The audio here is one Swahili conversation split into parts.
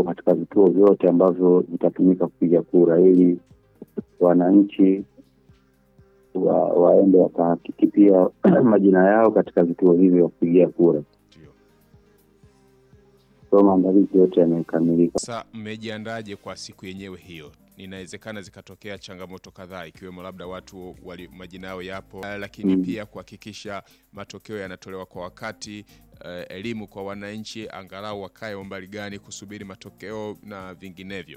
katika vituo vyote ambavyo vitatumika kupiga kura ili wananchi wa, waende wakahakiki pia majina yao katika vituo hivyo vya kupigia kura. Ndio. So maandalizi yote yamekamilika. Sasa mmejiandaje kwa siku yenyewe hiyo? Inawezekana zikatokea changamoto kadhaa ikiwemo labda watu wali, majina yao yapo, eh, lakini Mm. pia kuhakikisha matokeo yanatolewa kwa wakati, eh, elimu kwa wananchi, angalau wakae umbali gani kusubiri matokeo na vinginevyo.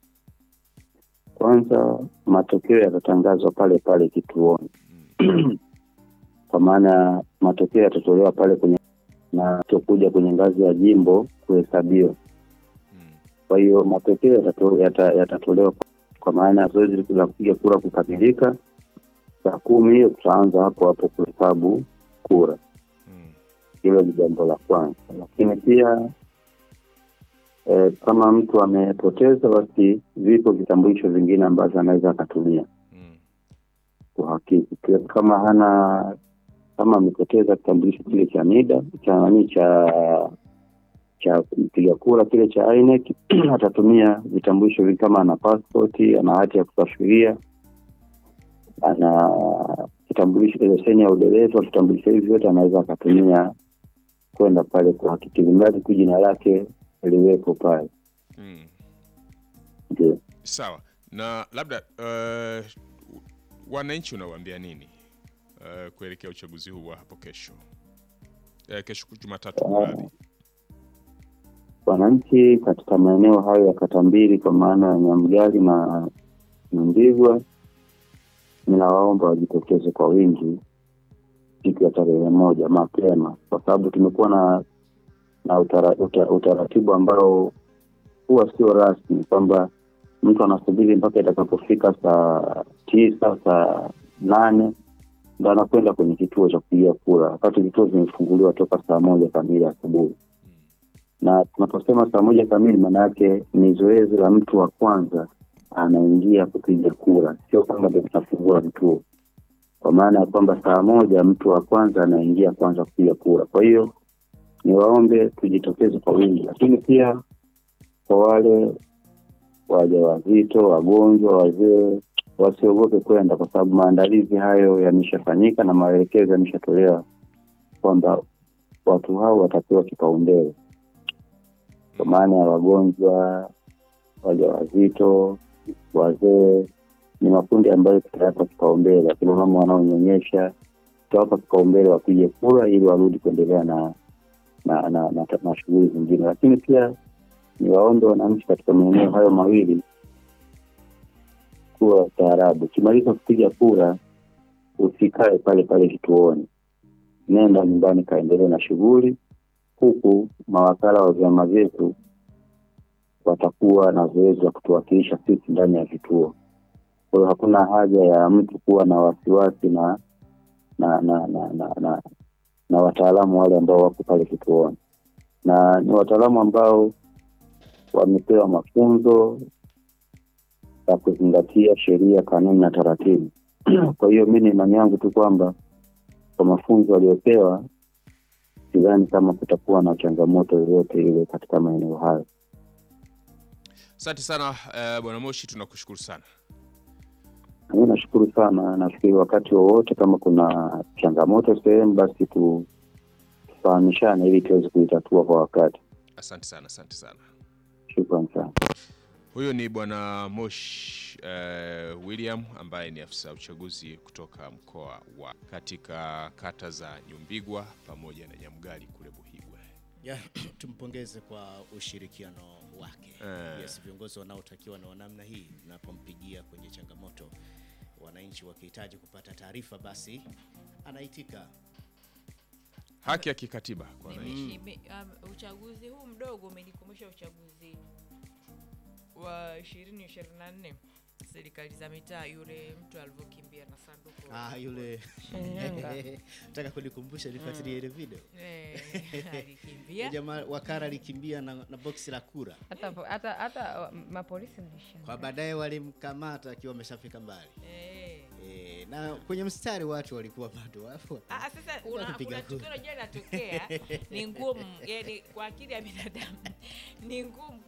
Kwanza matokeo yatatangazwa pale pale kituoni kwa maana matokeo yatatolewa pale kwenye na tokuja kwenye ngazi ya jimbo kuhesabiwa. Mm. Kwa hiyo matokeo yatato- yata- yatatolewa kwa- kwa maana ya zoezi la kupiga kura kukamilika saa kumi hiyo tutaanza hapo hapo kuhesabu kura. Mm. Hilo ni jambo la kwanza, lakini pia e, kama mtu amepoteza, basi vipo vitambulisho vingine ambavyo anaweza akatumia Mm. kuhakiki. Pia kama hana kama amepoteza kitambulisho kile cha NIDA cha nani cha cha mpiga kura kile cha INEC atatumia vitambulisho vingi, kama ana pasipoti, ana hati ya kusafiria, ana kitambulisho leseni ya udereva, vitambulisho hivi vyote anaweza akatumia kwenda pale kuhakiki, mradi tu jina lake liwepo pale. Mm. Ndio. Sawa. Na labda uh, wananchi unawaambia nini uh, kuelekea uchaguzi huu wa hapo kesho? Uh, kesho Jumatatu, mradhi. wananchi katika maeneo hayo ya kata mbili kwa maana ya Nyamgali na Mndigwa, ninawaomba wajitokeze kwa wingi siku ya tarehe moja mapema, kwa sababu tumekuwa na na utara, uta, utaratibu ambao huwa sio rasmi, kwamba mtu anasubiri mpaka itakapofika saa tisa saa nane ndo anakwenda kwenye kituo cha kupigia kura, wakati vituo vimefunguliwa toka saa moja kamili asubuhi na tunaposema saa moja kamili, maana yake ni zoezi la mtu wa kwanza anaingia kupiga kura, sio kwamba ndio tunafungua vituo, kwa maana ya kwamba saa moja mtu wa kwanza anaingia kwanza kupiga kura. Kwa hiyo niwaombe tujitokeze kwa wingi, lakini pia kwa wale wajawazito, wagonjwa, wazee wasiogope kwenda, kwa sababu maandalizi hayo yameshafanyika na maelekezo yameshatolewa kwamba watu hao watapewa kipaumbele kwa maana ya wagonjwa, wajawazito, wazee ni makundi ambayo tutayapa kipaumbele. Akina mama wanaonyonyesha tutawapa kipaumbele wapige kura ili warudi kuendelea na na na, na, na shughuli zingine. Lakini pia ni waombe wananchi katika maeneo hayo mawili kuwa wastaarabu. Ukimaliza kupiga kura, usikae pale pale kituoni, nenda nyumbani, kaendelee na shughuli huku mawakala wa vyama vyetu watakuwa na zoezi la kutuwakilisha sisi ndani ya vituo. Kwa hiyo hakuna haja ya mtu kuwa na wasiwasi na na na na, na, na, na wataalamu wale ambao wako pale kituoni, na ni wataalamu ambao wamepewa mafunzo ya kuzingatia sheria, kanuni na taratibu. Kwa hiyo mi ni imani yangu tu kwamba kwa mafunzo waliopewa sidhani kama kutakuwa na changamoto yoyote ile katika maeneo hayo. Asante sana uh, Bwana Moshi, tunakushukuru sana. Mi nashukuru sana. Nafikiri wakati wowote kama kuna changamoto sehemu, basi tu tufahamishane ili tuweze kuitatua kwa wakati. Asante sana, asante sana. Shukran sana. Huyo ni Bwana Moshi uh, William ambaye ni afisa uchaguzi kutoka mkoa wa katika kata za Nyumbigwa pamoja na Nyamgali kule Buhigwe. Ya, tumpongeze kwa ushirikiano wake. Eh. Yes, viongozi wanaotakiwa na namna hii, unapompigia kwenye changamoto, wananchi wakihitaji kupata taarifa, basi anaitika. Haki ya kikatiba kwa wananchi. Nimeshi- me- um, uchaguzi huu mdogo umenikumbusha uchaguzi wa 2024 serikali za mitaa, yule mtu alivyokimbia na sanduku Ah, yule Shinyanga. nataka kunikumbusha nifuatilie ile video. Eh, alikimbia Jamaa wakara alikimbia na, na boksi la kura, hata hata hata uh, mapolisi mlisha kwa baadaye walimkamata akiwa ameshafika mbali. Eh. E, na kwenye mstari watu walikuwa bado wapo. Ah, sasa Walikuwa una- wakipiga kuna kura. tukio unajua linatokea ni ngumu, yani kwa akili ya binadamu ni ngumu